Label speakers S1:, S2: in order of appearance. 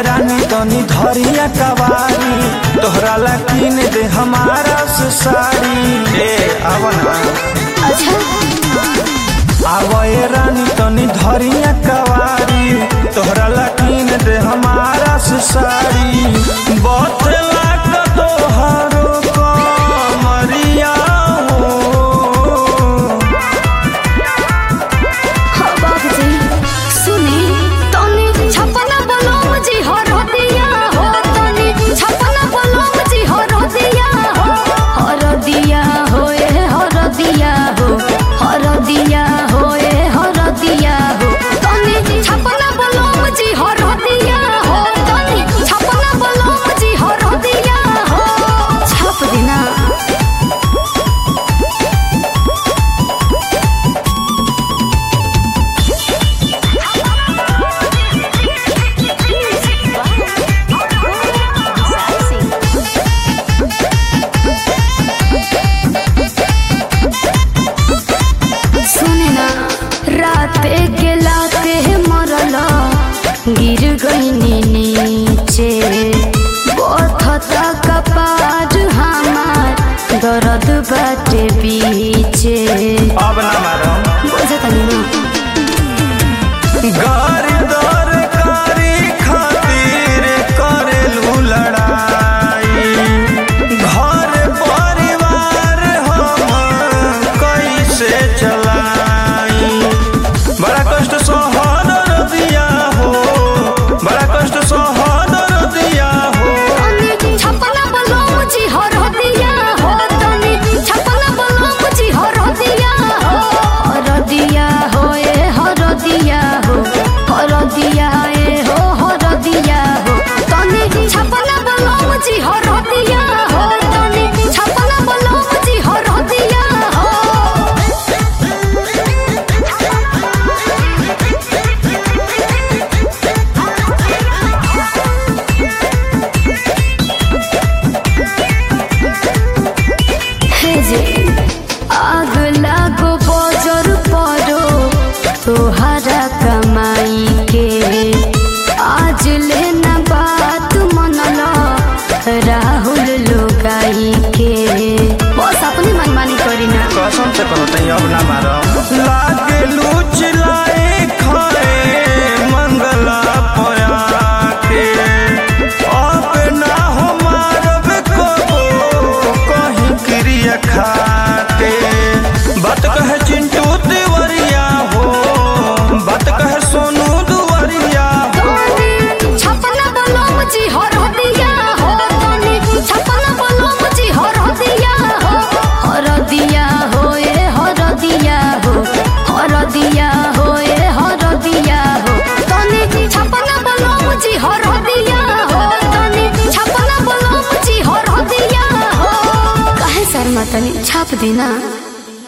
S1: रानी तनी धरिया कवारी तोहरा ला किन दे हमारा से साड़ी ए आवना
S2: अच्छा
S1: आवए रानी तनी धरिया कवारी तोहरा ला किन दे हमारा से साड़ी बतला क तोहरो कमरिया हो
S2: हाँ बाबूजी सुनी तनी छपना बोलो मुझे हर दिया हो तनी छपना बोलो मुझे हर दिया हो हर दिया हो ए हर दिया हो हर दिया हो ए हर दिया हो तनी छपना बोलो मुझे हर दिया हो तनी छपना बोलो मुझे हर दिया हो छप देना सुने ना राते के लाते मरल गिर गईनी नीचे बथता कपार हमार दर्द बाटे बीचे
S1: अब ना मारो
S2: बुझतनी ना
S1: गारी दर कारी खातिर करेलू लड़ाई घर परिवार हम कैसे चलाई बड़ा कष्ट सहन दिया हो बड़ा कष्ट सहन दिया हो
S2: तनी छपना बोलो मुझे हर दिया हो तनी छपना बोलो मुझे हर दिया हो हर दिया हो ए हर दिया हो हर दिया ए हो हर दिया हो तनी छपना बोलो मुझे हर दिया हो तनी छपना बोलो मुझे हर दिया हो हे जे आग लागो बजर पड़ो तोहरा कमाई के आज लेना बात मनल राहुल लोगाई के बस अपनी मनमानी करी ना
S1: कसम से कहो तई अब ना मारो लागे लूच लाए खाए मंगला पया के अब ना हो मारब कबो कहीं क्रिया खाते बात कहे चिंटू तिवरिया हो बात कहे सोनू दुवरिया हो
S2: छपना बोलो मुझे हर दिया हो तनी छपना बोलो मुझे हर दिया हो हर दिया हो ए हर दिया हो हर दिया हो ए हर दिया हो तनी छपना बोलो मुझे हर दिया हो तनी छपना बोलो मुझे हर दिया हो काहे शर्मा तनी छाप देना